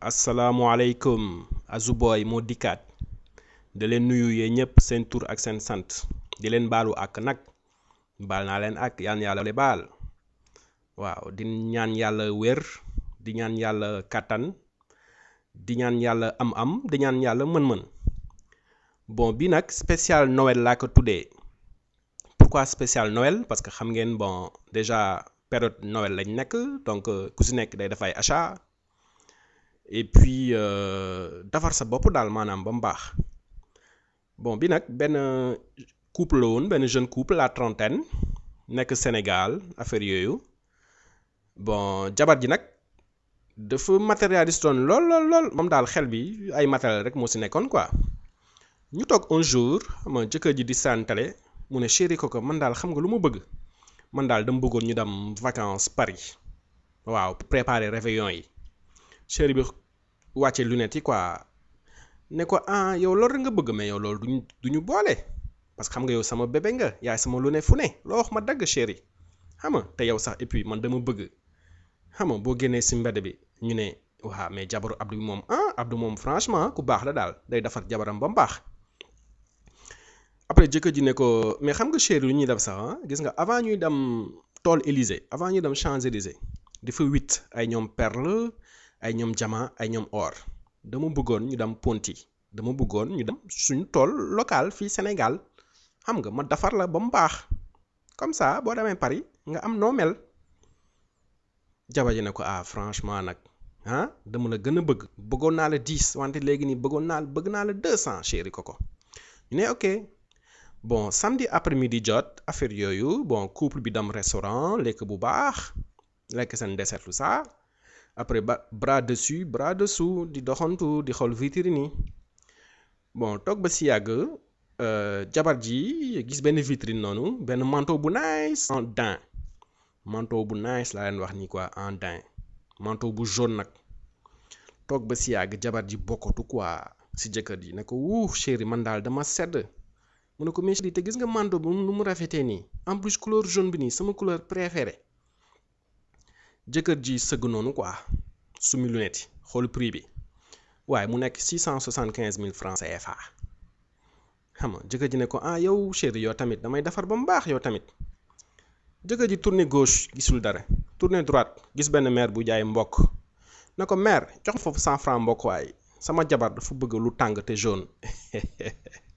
asalaamualeykum Azuboy moo dikkaat da leen nuyu yee ñëpp seen tur ak seen sant di leen baalu ak nag baal naa leen ak yaan yàlla baal waaw di ñaan yàlla wér di ñaan yàlla kàttan di ñaan yàlla am-am di ñaan yàlla mën-mën bon bi nag spécial Noël laa ko tuddee pourquoi spécial Noël parce que xam ngeen bon déjà période Noël lañ nekk donc ku si nekk day dafay achat et puis defar sa bopp daal maanaam ba mu baax bon bi nag benn couple la woon benn jeune couple la trentaine nekk Sénégal affaire yooyu bon jabar ji nag dafa matérialiste woon lool lool lool moom daal xel bi ay matériel rek moo si nekkoon quoi ñu toog un jour xam nga jëkkër ji di santale mu ne chéri ko ko man daal xam nga lu ma bëgg man daal dama bëggoon ñu dem vacances Paris waaw préparer réveillon yi chéri bi wàcce lunettes yi quoi ne ko ah yow loolu rek nga bëgg mais yow loolu duñu du ñu boole parce que xam nga yow sama bébé nga yaay sama lu ne fu ne loo wax ma dagg chéri xam nga te yow sax et puis man dama bëgg xam nga boo génnee si mbedd bi ñu ne waaw mais jabaru Abdou bi moom ah Abdou moom franchement ku baax la daal day defar jabaram ba mu baax après jëkkër ji ne ko mais xam nga chéri lu ñuy def sax ah gis nga avant ñuy dem tool Élysée avant ñuy dem Champs-Élysées dafa huit ay ñoom perle ay ñoom diamant ay ñoom or dama bëggoon ñu dem Ponty dama bëggoon ñu dem suñu tool local fii Sénégal xam nga ma defar la ba mu baax comme ça boo demee Paris nga am noo mel jabar ji ne ko ah franchement nag ah dama la gën a bëgg bëggoon naa la dix wante léegi nii bëggoon naa bëgg naa la deux cent chéri ko ko ñu ne ok bon samedi après midi jot affaire yooyu bon couple bi dem restaurant lekk bu baax lekk seen dessert tout ça après ba bras dessus bras dessous di doxantu di xool vitrine yi bon toog ba si yàgg jabar ji gis benn vitrine noonu benn manteau bu nice en daim manteau bu nice laa leen wax nii quoi en daim manteau bu jaune nag toog ba si yàgg jabar ji bokkatu quoi si jëkkër ji ne ko wuuf chéri man daal dama sedd mu ne ko mais chéri te gis nga manteau bi nu mu rafetee nii en plus couleur jaune bi nii sama couleur préférée jëkkër ji sëgg noonu quoi sumi lunette yi xool prix bi waaye mu nekk six cent soixante quinze mille francs CFA xam nga jëkkër ji ne ko ah yow chéri yow tamit damay defar ba mu baax yow tamit jëkkër ji tourné gauche gisul dara tourné droite gis benn maire bu jaay mbokk na ko maire jox foofu cent francs mbokk waaye sama jabar dafa bëgg lu tàng te jaune